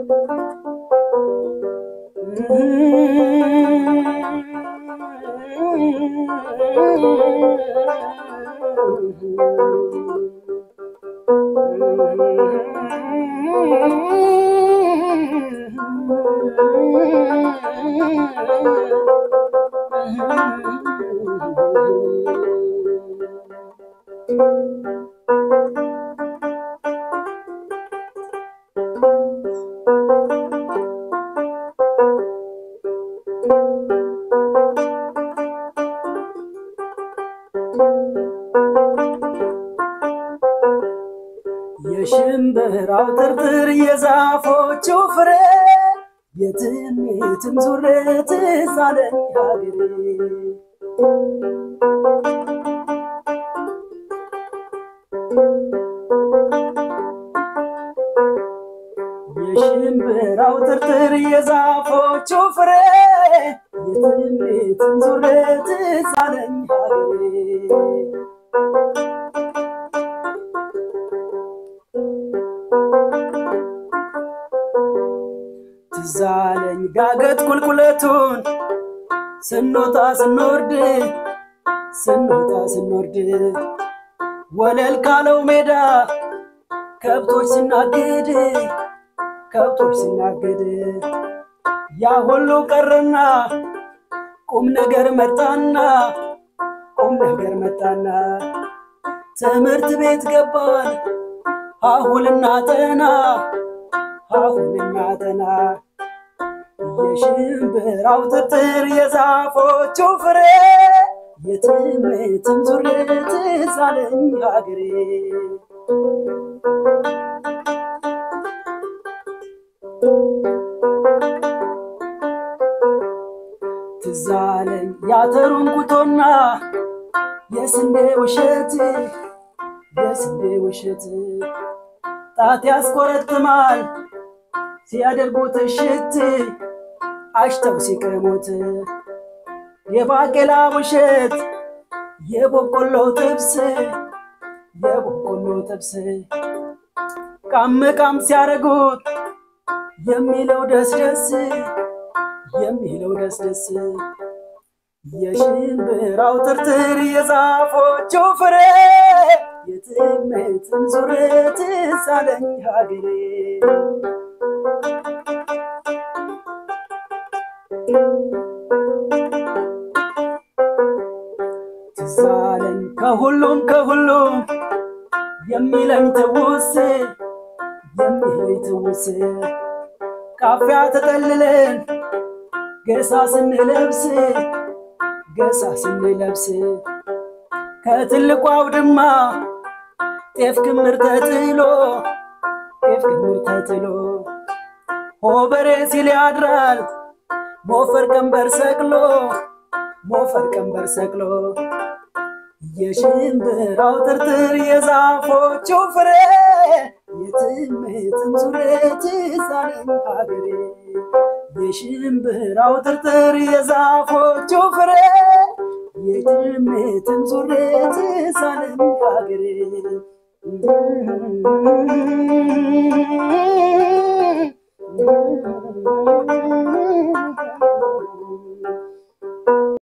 የሽምብራው ጥርጥር የዛፎቹ ፍሬ የትም የትም ዙሬ ትዝ አለኝ ሀገሬ የሽምብራው ጥርጥር የዛፎቹ ፍሬ የትም የትም ዙሬ ትዝ አለኝ ሀገሬ ትዝ አለኝ ዳገት ቁልቁለቱን ስንወጣ ስንወርድ ስንወጣ ስንወርድ ወለል ካለው ሜዳ ከብቶች ስናግድ ከብቶች ስናግድ ያ ሁሉ ቀረና ቁም ነገር መጣና ቁም ነገር መጣና ትምህርት ቤት ገባን አሁልና ጠና አሁንና ጠና የሽምብራው ጥርጥር የዛፎቹ ፍሬ የትም የትም ዙሬ ትዝ አለኝ ሀገሬ ትዝ አለኝ ያተሩን ኩቶና የስንዴ ውሸት የስንዴ ውሸት ጣት ያስቆረጥማል ሲያደርጉት እሽት አሽተው ሲቀሙት የባቄላ ውሸት የበቆሎ ጥብስ የበቆሎ ጥብስ ቃም ቃም ሲያደርጉት የሚለው ደስ ደስ የሚለው ደስ ደስ የሽምብራው ጥርጥር የዛፎቹ ፍሬ የትም የትም ዙሬ ትዝ አለኝ ሀገሬ ትዝ አለኝ ከሁሉም ከሁሉም የሚለኝ ትውስ የሚለኝ ትውስ ካፊያ ተጠልለን ገሳ ስንለብስ ገሳ ስንለብስ ከትልቁ አውድማ ጤፍ ክምር ተጥሎ ጤፍ ክምር ተጥሎ ሆበሬ ሲል ያድራል ሞፈር ቀንበር ሰቅሎ ሞፈር ቀንበር ሰቅሎ የሽምብራው ጥርጥር የዛፎቹ ፍሬ የትም የትም ዙሬ ትዝ አለኝ ሀገሬ የሽምብራው ጥርጥር የዛፎቹ ፍሬ የትም የትም ዙሬ ትዝ አለኝ ሀገሬ